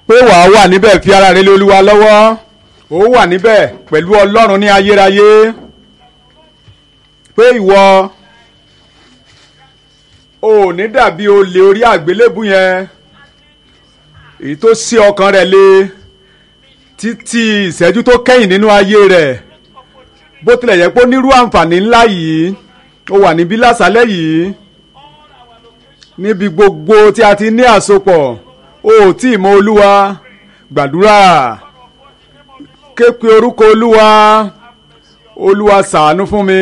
pé wàá wà níbẹ̀ fi ara rẹ lé olúwa lọ́wọ́ ó wà níbẹ̀ pẹ̀lú ọlọ́run ní ayérayé pé ìwọ ò ní dàbí olè orí àgbélébù yẹn èyí tó sí ọkàn rẹ̀ lé títí ìṣẹ́jú tó kẹ́yìn nínú ayé rẹ̀ bó tilẹ̀ yẹ pé ó nírú àǹfààní ńlá yìí ó wà níbí lásàlẹ̀ yìí níbi gbogbo tí a ti ní àsopọ̀ ó tí ì mọ olúwa gbàdúrà ké pe orúkọ olúwa olúwa ṣàánú fún mi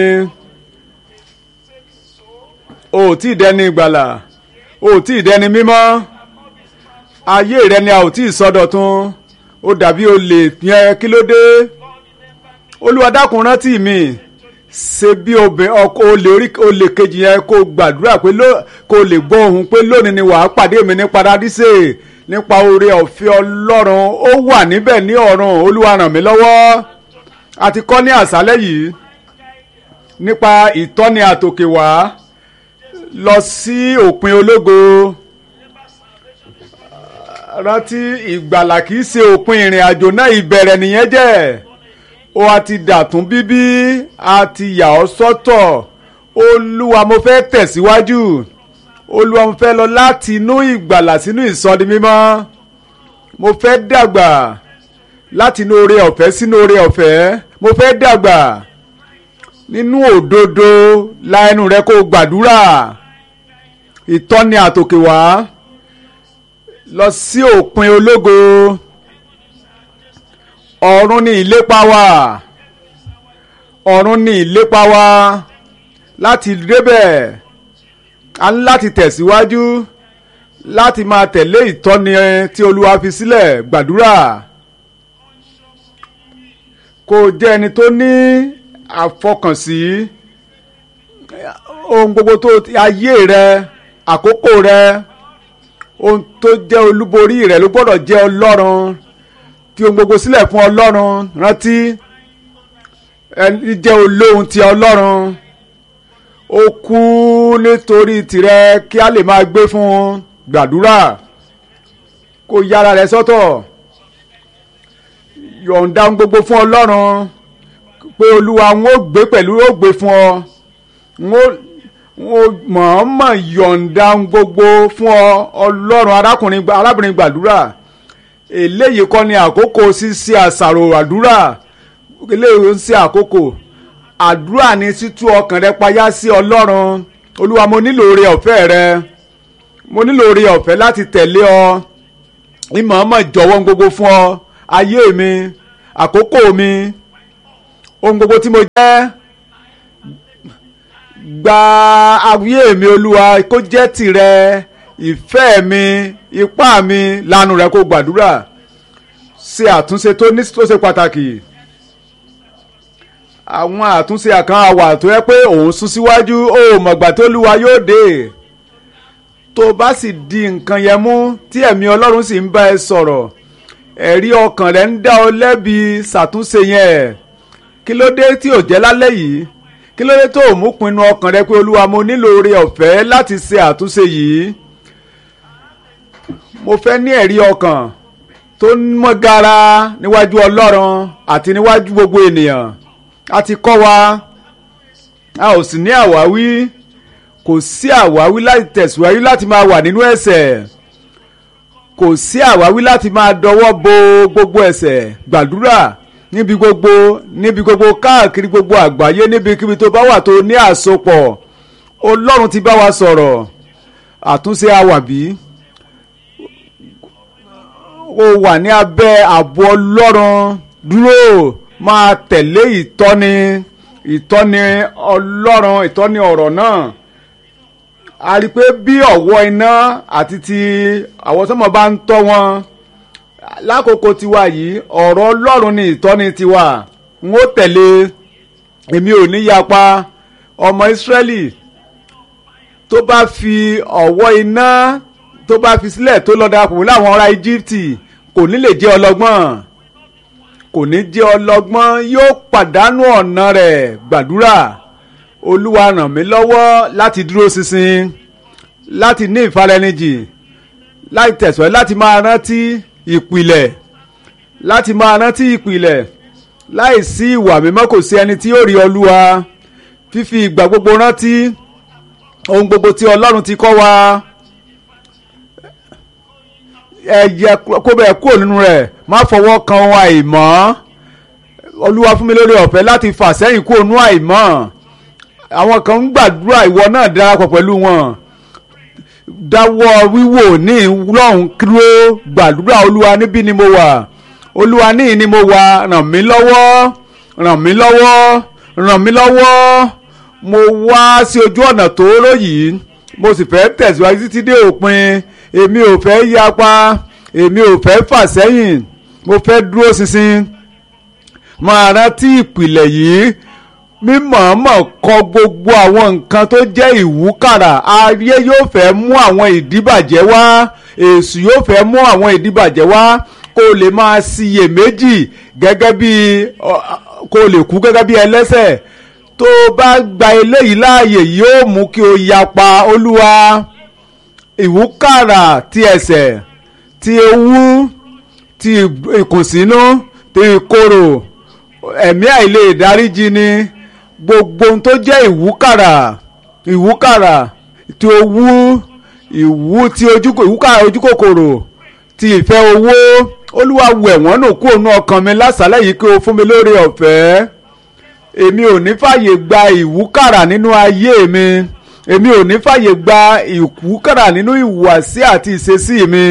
ó tí ì dẹni ìgbàlà ó tí ì dẹni mímọ́ ayé rẹ ni a ò tí ì sọdọ̀tun ó dàbí olè yẹn kí ló dé olúwa dákun rántí mi ṣe bí obìnrin ọkọ olè orí olè kejì yẹn kó gbàdúrà pé kó lè gbọ́ ohùn pé lónìí ni wàá pàdé mi ní paradíṣe nípa oore ọ̀fẹ́ ọlọ́run ó wà níbẹ̀ ní ọ̀run olúwa ràn mí lọ́wọ́ a ti kọ́ ní àṣálẹ́ yìí nípa ìtọ́ni àtòkè wá lọ sí òpin ológo rántí ìgbàlà kìí ṣe òpin ìrìn àjò náà ìbẹ̀rẹ̀ nìyẹn jẹ́ ó a ti dàtún bíbí a ti yà ọ́ sọ́tọ̀ olúwa mo fẹ́ tẹ̀síwájú olúwa mo fẹ́ lọ láti inú ìgbàlà sínú ìsọdi mímọ́ mo fẹ́ dàgbà láti inú oore ọ̀fẹ́ sínú oore ọ̀fẹ́ mo fẹ́ dàgbà nínú òdodo la ẹnu rẹ kó gbàdúrà ìtọ́ni àtòkè wá lọ sí òpin ológo ọ̀run ni ìlépa wa ọ̀run ni ìlépa wa láti débẹ̀ a ní láti tẹ̀síwájú láti máa tẹ̀lé ìtọ́ni tí olúwa fi sílẹ̀ gbàdúrà kó jẹ́ ẹni tó ní àfọkànsí ohun gbogbo tó ayé rẹ àkókò rẹ ohun tó jẹ́ olúborí rẹ ló gbọ́dọ̀ jẹ́ ọlọ́run fi ohun gbogbo sílẹ̀ fún ọlọ́run rántí ẹni jẹ́ olóhun ti ọlọ́run ó kú nítorí tìrẹ kí a lè máa gbé fún gbàdúrà kó yára rẹ sọ́tọ̀ yọ̀ǹda ohun gbogbo fún ọlọ́run pé olúwa ń ó gbé pẹ̀lú ó gbé fún ọ ń ó mọ̀ọ́mọ̀ yọ̀ǹda ohun gbogbo fún ọ ọlọ́run arákùnrin arábìnrin gbàdúrà eléyìí kọ́ ni àkókò ṣíṣe àṣàrò àdúrà eléyìí ń ṣe àkókò àdúrà ni títú ọkàn rẹ payá sí ọlọ́run olúwa mo nílò oore ọ̀fẹ́ rẹ mo nílò oore ọ̀fẹ́ láti tẹ̀lé ọ ìmọ̀ọ́mọ̀ jọ̀wọ́ gbogbo fún ọ ayé mi àkókò mi ohun gbogbo tí mo jẹ́ gba ayé mi olúwa kó jẹ́ tìrẹ ìfẹ́ mi ipá mi lanu rẹ kó gbàdúrà ṣe àtúnṣe tó ní tó ṣe pàtàkì àwọn àtúnṣe àkàn àwà tó yẹ pé òun sún síwájú ó mọ̀gbà tó lúwa yóò dé tó bá sì di nǹkan yẹn mú tí ẹ̀mí ọlọ́run sì ń bá ẹ sọ̀rọ̀ ẹ̀rí ọkàn rẹ̀ ń dá ọ lẹ́bi ṣàtúnṣe yẹn kí ló dé tí ò jẹ́ lálẹ́ yìí kí ló dé tó ò mú pinnu ọkàn rẹ pé olúwa mo nílò oore ọ̀fẹ́ láti ṣe àtúnṣe yìí mo fẹ́ ní ẹ̀rí ọkàn tó mọ́ gara níwájú ọlọ́run àti níwájú gbogbo ènìyàn a ti kọ́ wa a ò sì ní àwáwí kò sí àwáwí láti tẹ̀síwájú láti máa wà nínú ẹ̀ṣẹ̀ kò sí àwáwí láti máa dọwọ́ bo gbogbo ẹ̀ṣẹ̀ gbàdúrà níbi gbogbo níbi gbogbo káàkiri gbogbo àgbáyé níbikíbi tó bá wà tó ní àsopọ̀ ọlọ́run ti bá wa sọ̀rọ̀ àtúnṣe àwàbí ó wà ní abẹ́ ààbò ọlọ́run dúró máa tẹ̀lé ìtọ́ni ìtọ́ni ọlọ́run ìtọ́ni ọ̀rọ̀ náà a rí i pé bí ọ̀wọ́ iná àti ti àwọn sọ́mọ bá ń tọ́ wọn lákòókò tiwa yìí ọ̀rọ̀ ọlọ́run ni ìtọ́ni tiwa n ó tẹ̀lé èmi ò ní yapa ọmọ ìsírẹ́lì tó bá fi ọ̀wọ́ iná tó bá fi sílẹ̀ tó lọ darapọ̀ pẹ̀lú àwọn ará íjíbítì kò ní lè jẹ́ ọlọ́gbọ́n kò ní jẹ́ ọlọ́gbọ́n yóò pàdánù ọ̀nà rẹ̀ gbàdúrà olúwa ràn mí lọ́wọ́ láti dúró ṣinṣin láti ní ìfarẹnijì láti tẹ̀síwájú láti máa rántí ìpìlẹ̀ láti máa rántí ìpìlẹ̀ láì sí ìwà mímọ́ kò sí ẹni tí yóò rí olúwa fífi ìgbà gbogbo rántí ohun gbogbo tí ọlọ́run ti kọ́ wa ẹ̀yẹ kó bẹ̀ kúrò nínú rẹ̀ má fọwọ́ kan ohun àìmọ́ olúwa fún mi lórí ọ̀fẹ́ láti fà sẹ́yìn kúrò nínú àìmọ́ àwọn kan ń gbàdúrà ìwọ náà darapọ̀ pẹ̀lú wọn dáwọ́ wíwò ní lọ́hùn kúrò gbàdúrà olúwa níbí ni mo wà olúwa níyì ni mo wà ràn mí lọ́wọ́ ràn mí lọ́wọ́ ràn mí lọ́wọ́ mo wá sí ojú ọ̀nà tóóró yìí mo sì fẹ́ tẹ̀síwájú títí dé òpin èmi ò fẹ́ yapa èmi ò fẹ́ fà sẹ́yìn mo fẹ́ dúró ṣinṣin máa rántí ìpìlẹ̀ yìí mímọ̀ọ́mọ̀ kọ gbogbo àwọn nǹkan tó jẹ́ ìwúkàrà ayé yóò fẹ́ mú àwọn ìdíbàjẹ́ wá èṣù yóò fẹ́ mú àwọn ìdíbàjẹ́ wá kó o lè máa ṣiyèméjì gẹ́gẹ́ bí kó o lè kú gẹ́gẹ́ bí ẹlẹ́sẹ̀ tó o bá gba eléyìí láàyè yóò mú kí o yapa olúwa ìwúkàrà ti ẹ̀ṣẹ̀ ti ewú ti ìkùnsínú ti ìkorò ẹ̀mí àìlè ìdáríjì ni gbogbo ohun tó jẹ́ ìwúkàrà ìwúkàrà ti owú ìwú ti ìwúkàrà ojúkòkòrò ti ìfẹ́ owó olúwa wẹ̀ wọ́n nù kúrò nú ọkàn mi lásàlẹ̀ yìí kí o fún mi lórí ọ̀fẹ́ èmi ò ní fàyè gba ìwúkàrà nínú ayé mi èmi ò ní fàyè gba ìwúkàrà nínú ìhùwàsí àti ìṣesí mi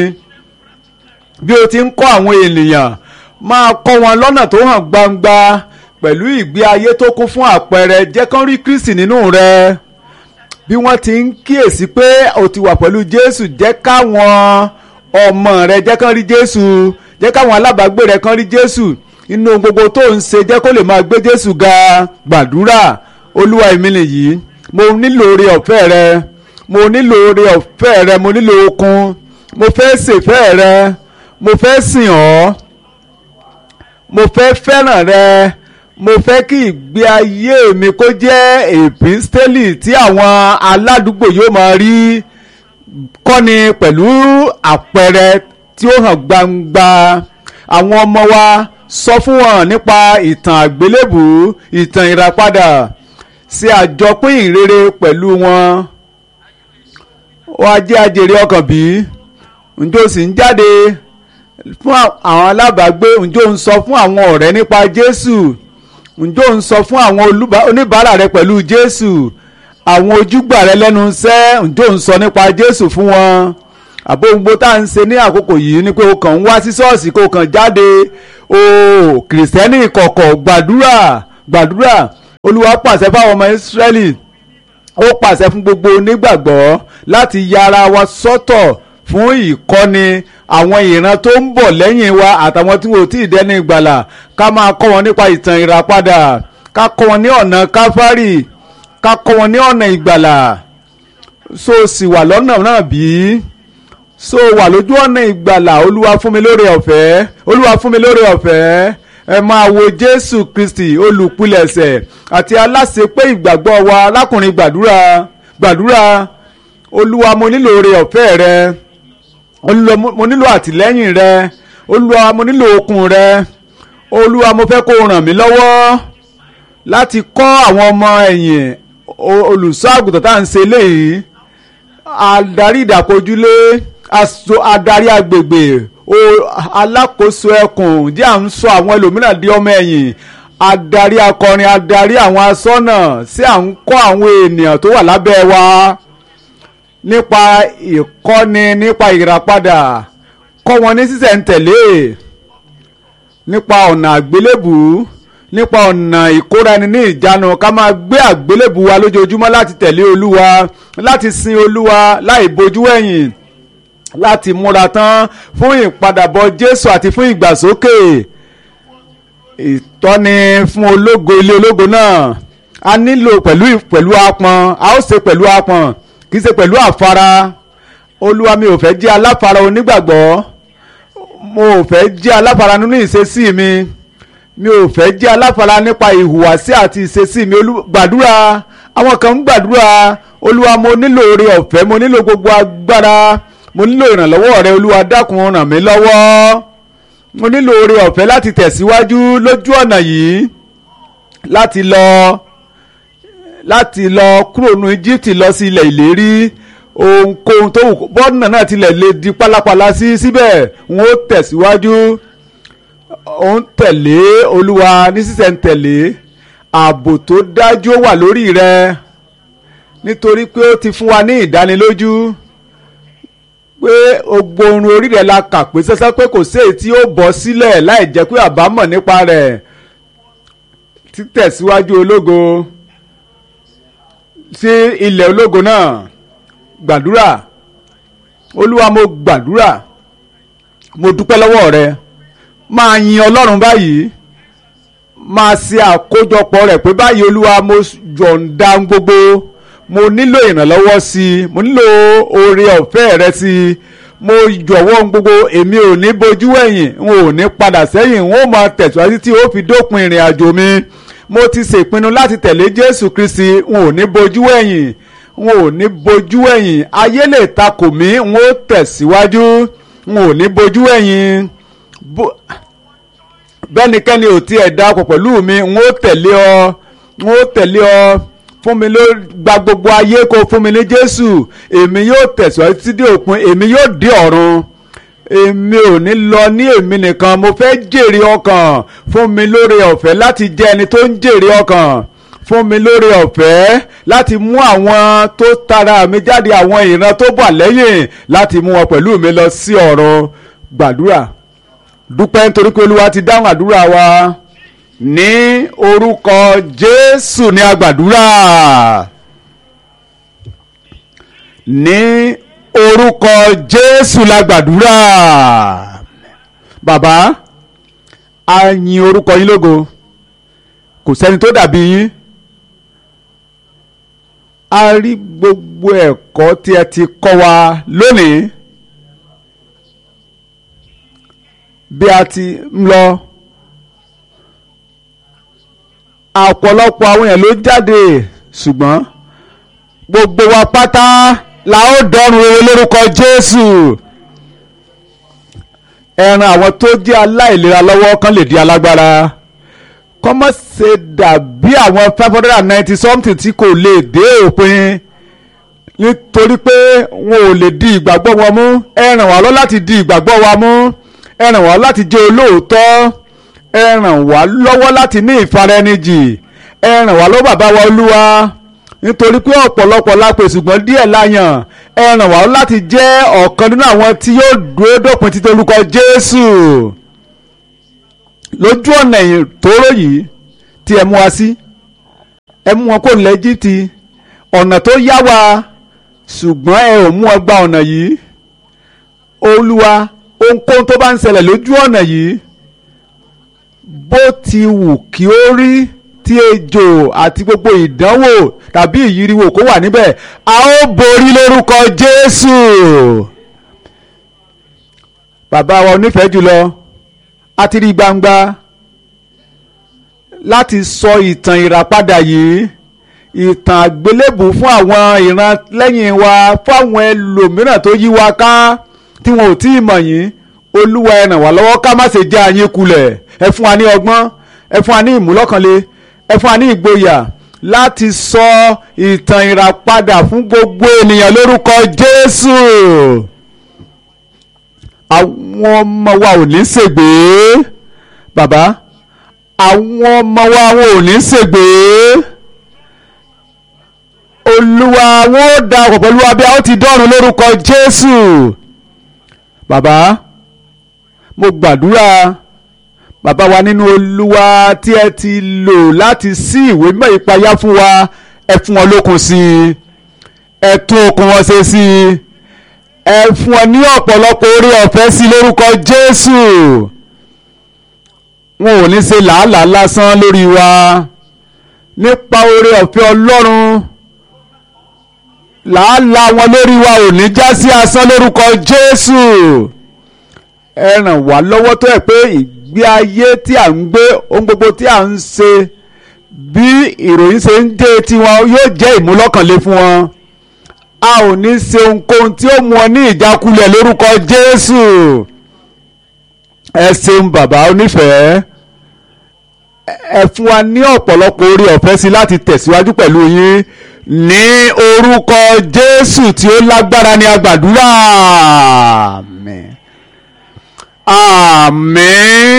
bí o ti ń kọ́ àwọn ènìyàn máa kọ́ wọn lọ́nà tó hàn gbangba pẹ̀lú ìgbé ayé tó kún fún àpẹẹrẹ jẹ́ kán rí Kristi nínú rẹ bí wọ́n ti ń kíyèsí pé o ti wà pẹ̀lú Jésù jẹ́ káwọn ọmọ rẹ jẹ́ kán rí Jésù jẹ́ káwọn alábàágbé rẹ kán rí Jésù inú gbogbo tó ń ṣe jẹ́ kó lè máa gbé Jésù ga gbàdúrà Olúwa èmi nìyí mo nílò oore ọ̀fẹ́ rẹ mo nílò oore ọ̀fẹ́ rẹ mo nílò okun mo fẹ́ ṣèfẹ́ rẹ mo fẹ́ sìn ọ́ mo fẹ́ fẹ́ràn rẹ mo fẹ́ kí ìgbé ayé mi kó jẹ́ èpístélì tí àwọn aládùúgbò yóò máa rí kọ́ni pẹ̀lú àpẹẹrẹ tí ó hàn gbangba àwọn ọmọ wa sọ fún wọn nípa ìtàn àgbélébù ìtàn ìràpadà ṣe àjọpín ìrere pẹ̀lú wọn wọ́n á jẹ́ àjèrè ọkàn bí ǹjẹ́ o sì ń jáde fún àwọn alábàágbé ǹjẹ́ o ń sọ fún àwọn ọ̀rẹ́ nípa Jésù ǹjẹ́ o ń sọ fún àwọn oníbàárà rẹ pẹ̀lú Jésù àwọn ojúgbà rẹ lẹ́nu iṣẹ́ ǹjẹ́ o ń sọ nípa Jésù fún wọn àbó gbogbo tá à ń ṣe ní àkókò yìí ni pé o kàn ń wá sí ṣọ́ọ̀ṣì kó o kàn jáde o kìrìsìtẹ́nì ìkọ̀kọ̀ gbàdúrà gbàdúrà Olúwa pàṣẹ fáwọn ọmọ Ísírẹ́lì ó pàṣẹ fún gbogbo onígbàgbọ́ láti ya ara wa sọ́tọ̀ fún ìkọ́ni àwọn ìran tó ń bọ̀ lẹ́yìn wa àtàwọn tí wọn ò tí ì dẹ́ni ìgbàlà ká máa kọ́ wọn nípa ìtàn ìràpadà ká kọ́ wọn ní ọ̀nà káfárì ká kọ́ wọn ní ọ̀nà ìgbàlà so sì wà lọ́nà náà bí so wà lójú ọ̀nà ìgbàlà olúwa fún mi lóore ọ̀fẹ́ olúwa fún mi lóore ọ̀fẹ́ ẹ máa wo jésù kristi olùpilẹ̀ṣẹ̀ àti aláṣepé ìgbàgbọ́ wa lákùnrin gbàdúrà gbàdúrà olúwa mo nílò oore ọ̀fẹ́ rẹ olúwa mo nílò àtìlẹ́yìn rẹ olúwa mo nílò okun rẹ olúwa mo fẹ́ kó o ràn mí lọ́wọ́ láti kọ́ àwọn ọmọ ẹ̀yìn olùṣọ́ àgùntàn tá à ń ṣe léyìí adarí ìdàkojúlé adarí agbègbè alákòóso ẹkùn jẹ́ à ń sọ àwọn ẹlòmíràn di ọmọ ẹ̀yìn adarí akọrin adarí àwọn asọ́nà sí à ń kọ́ àwọn ènìyàn tó wà lábẹ́ wa nípa ìkọ́ni nípa ìràpadà kọ́ wọn ní sísẹ̀ntẹ̀lé nípa ọ̀nà àgbélébù nípa ọ̀nà ìkóra ẹni ní ìjánu ká máa gbé àgbélébù wa lójoojúmọ́ láti tẹ̀lé olúwa láti sin olúwa láì bojú ẹ̀yìn láti múra tán fún ìpadàbọ̀ jésù àti fún ìgbàsókè ìtọ́ni fún ológo ilé ológo náà a nílò pẹ̀lú pẹ̀lú apọn a ó ṣe pẹ̀lú apọn kì í ṣe pẹ̀lú àfara olúwa mi ò fẹ́ jẹ́ aláfara onígbàgbọ́ mo ò fẹ́ jẹ́ aláfara nínú ìṣesí mi mi ò fẹ́ jẹ́ aláfara nípa ìhùwàsí àti ìṣesí mi gbàdúrà àwọn kan ń gbàdúrà olúwa mo nílò oore ọ̀fẹ́ mo nílò gbogbo agbára mo nílò ìrànlọ́wọ́ rẹ olúwa dákun ràn mí lọ́wọ́ mo nílò oore ọ̀fẹ́ láti tẹ̀síwájú lójú ọ̀nà yìí láti lọ láti lọ kúrò ní Egypt lọ sí ilẹ̀ ìlérí ohunkóhun tó wù bọ́ọ̀nà náà tilẹ̀ lè di pálapàla sí síbẹ̀ n ó tẹ̀síwájú ó ń tẹ̀lé olúwa ní sísẹ̀ntẹ̀lé ààbò tó dájú ó wà lórí rẹ nítorí pé ó ti fún wa ní ìdánilójú pé gbogbo orun orí rẹ̀ la kà pé sẹ́sẹ́ pé kò sí èyí tí ó bọ́ sílẹ̀ láì jẹ́ pé àbámọ̀ nípa rẹ̀ títẹ̀síwájú ológo sí ilẹ̀ ológo náà gbàdúrà olúwa mo gbàdúrà mo dúpẹ́ lọ́wọ́ rẹ máa yin ọlọ́run báyìí máa ṣe àkójọpọ̀ rẹ̀ pé báyìí olúwa mo yọ̀ǹda gbogbo mo nílò ìrànlọ́wọ́ sí i mo nílò oore ọ̀fẹ́ rẹ sí i mo jọ̀wọ́ gbogbo èmi ò ní bojú ẹ̀yìn n ò ní padà sẹ́yìn n ó máa tẹ̀síwájú tí ó fi dópin ìrìn àjò mi mo ti ṣèpinnu láti tẹ̀lé Jésù Kristi n ò ní bojú ẹ̀yìn n ò ní bojú ẹ̀yìn ayé lè takò mí n ó tẹ̀síwájú n ò ní bojú ẹ̀yìn bẹ́nikẹ́ni ò tiẹ̀ dákọ̀ pẹ̀lú mi n ó tẹ̀lé ọ n ó tẹ̀lé ọ fún mi ló gba gbogbo ayé kó fún mi ní Jésù èmi yóò tẹ̀síwájú títí dé òpin èmi yóò dé ọ̀run èmi ò ní lọ ní èmi nìkan mo fẹ́ jèrè ọkàn fún mi lóore ọ̀fẹ́ láti jẹ́ ẹni tó ń jèrè ọkàn fún mi lóore ọ̀fẹ́ láti mú àwọn tó tara mi jáde àwọn ìran tó bà lẹ́yìn láti mú wọn pẹ̀lú mi lọ sí ọ̀run gbàdúrà dúpẹ́ nítorí pé Olúwa ti dáhùn àdúrà wa ní orúkọ Jésù ní agbàdúrà ní orúkọ Jésù lágbàdúrà bàbá a yin orúkọ yín lógo kò sẹ́ni tó dàbí yín a rí gbogbo ẹ̀kọ́ tí ẹ ti kọ́ wa lónìí bí a ti ń lọ ọ̀pọ̀lọpọ̀ àwọn èèyàn ló jáde ṣùgbọ́n gbogbo wa pátá la ó dọ́run rere lórúkọ Jésù ẹ ran àwọn tó jẹ́ aláìlera lọ́wọ́ kan lè di alágbára kọ́mọ́ ṣe dàbí àwọn five hundred and ninety something tí kò lè dé òpin nítorí pé wọn ò lè di ìgbàgbọ́ wọn mú ẹ ràn wá lọ láti di ìgbàgbọ́ wa mú ẹ ràn wá láti jẹ́ olóòótọ́ ẹ ràn wá lọ́wọ́ láti ní ìfaraẹnijì ẹ ràn wá lọ́wọ́ bàbá wa olúwa nítorí pé ọ̀pọ̀lọpọ̀ la pè ṣùgbọ́n díẹ̀ la yàn ẹ ràn wá láti jẹ́ ọ̀kan nínú àwọn tí yóò dúró dópin títí orúkọ Jésù lójú ọ̀nà ìtòrò yìí tí ẹ mú wa sí ẹ mú wọn kó nílẹ̀ Íjíbítì ọ̀nà tó yá wa ṣùgbọ́n ẹ ò mú ọ gba ọ̀nà yìí olúwa ohunkóhun tó bá ń ṣẹlẹ̀ lójú ọ̀nà yìí bó ti wù kí ó rí tí ejò àti gbogbo ìdánwò tàbí ìyíriwò kó wà níbẹ̀ a ó borí lórúkọ Jésù bàbá wa onífẹ̀ẹ́ jùlọ a ti rí gbangba láti sọ ìtàn ìràpadà yìí ìtàn àgbélébù fún àwọn ìran lẹ́yìn wa fún àwọn ẹlòmíràn tó yí wa ká tí wọn ò tí ì mọ̀ yín olúwa ẹ ràn wá lọ́wọ́ ká má ṣe já yín kulẹ̀ ẹ fún wa ní ọgbọ́n ẹ fún wa ní ìmúlọ́kànlé ẹ fún wa ní ìgboyà láti sọ ìtàn ìràpadà fún gbogbo ènìyàn lórúkọ Jésù àwọn ọmọ wa ò ní ṣègbè bàbá àwọn ọmọ wa wọn ò ní ṣègbè olúwa wọn ò da ọ̀pọ̀ pẹ̀lú abẹ́ àwọn ti dọ́run lórúkọ Jésù bàbá mo gbàdúrà bàbá wa nínú olúwa tí ẹ ti lò láti sí ìwé mímọ́ ìpayà fún wa ẹ fún wọn lókun sí i ẹ tún okun wọn ṣe sí i ẹ fún wọn ní ọ̀pọ̀lọpọ̀ orí ọ̀fẹ́ sí lórúkọ Jésù wọn ò ní ṣe làálàá lásán lórí wa nípa orí ọ̀fẹ́ Ọlọ́run làálàá wọn lórí wa ò ní já sí asán lórúkọ Jésù ẹ ràn wá lọ́wọ́ tó ẹ̀ pé ìgbé ayé tí à ń gbé ohun gbogbo tí à ń ṣe bí ìròyìn ṣe ń dé tiwọn yóò jẹ́ ìmúlọ́kànlé fún wọn a ò ní ṣe ohunkóhun tí ó mú ọ ní ìjákulẹ̀ lórúkọ Jésù ẹ ṣeun bàbá onífẹ̀ẹ́ ẹ fún wa ní ọ̀pọ̀lọpọ̀ orí ọ̀fẹ́ sí láti tẹ̀síwájú pẹ̀lú yín ní orúkọ Jésù tí ó lágbára ní agbàdúrà àmín àmín